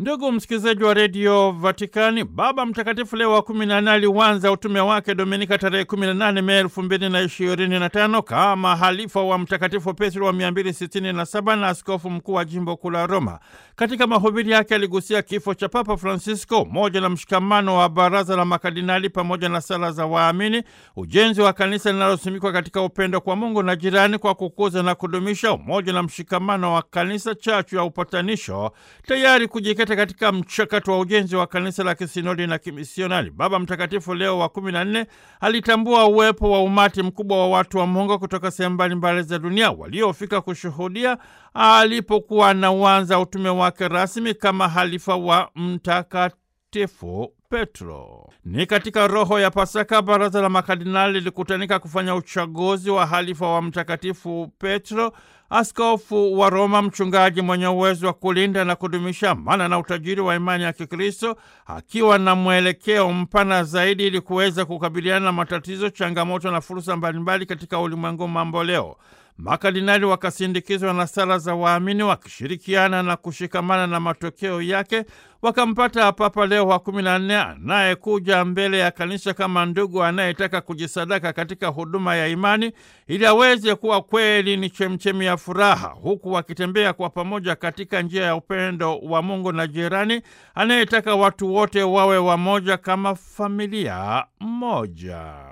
Ndugu msikilizaji wa redio Vatikani, Baba Mtakatifu Leo wa kumi na nne aliuanza utume wake Dominika tarehe 18 Mei elfu mbili na ishirini na tano kama halifa wa Mtakatifu Petro wa 267 na askofu mkuu wa jimbo kuu la Roma. Katika mahubiri yake aligusia kifo cha Papa Francisco, umoja na mshikamano wa baraza la makardinali pamoja na sala za waamini, ujenzi wa kanisa linalosimikwa katika upendo kwa Mungu na jirani, kwa kukuza na kudumisha umoja na mshikamano wa kanisa, chachu ya upatanisho, tayari kujikita katika mchakato wa ujenzi wa kanisa la kisinodi na kimisionari. Baba Mtakatifu Leo wa kumi na nne alitambua uwepo wa umati mkubwa wa watu wa Mungu kutoka sehemu mbalimbali za dunia waliofika kushuhudia alipokuwa anauanza utume wake rasmi kama halifa wa Mtakatifu Petro. Ni katika roho ya Pasaka, baraza la makardinali lilikutanika kufanya uchaguzi wa halifa wa Mtakatifu Petro, askofu wa Roma, mchungaji mwenye uwezo wa kulinda na kudumisha amana na utajiri wa imani ya Kikristo, akiwa na mwelekeo mpana zaidi ili kuweza kukabiliana na matatizo, changamoto na fursa mbalimbali katika ulimwengu mambo leo. Makardinali wakasindikizwa na sala za waamini wakishirikiana na kushikamana na matokeo yake wakampata Papa Leo wa kumi na nne anayekuja mbele ya kanisa kama ndugu anayetaka kujisadaka katika huduma ya imani ili aweze kuwa kweli ni chemchemi ya furaha, huku wakitembea kwa pamoja katika njia ya upendo wa Mungu na jirani, anayetaka watu wote wawe wamoja kama familia moja.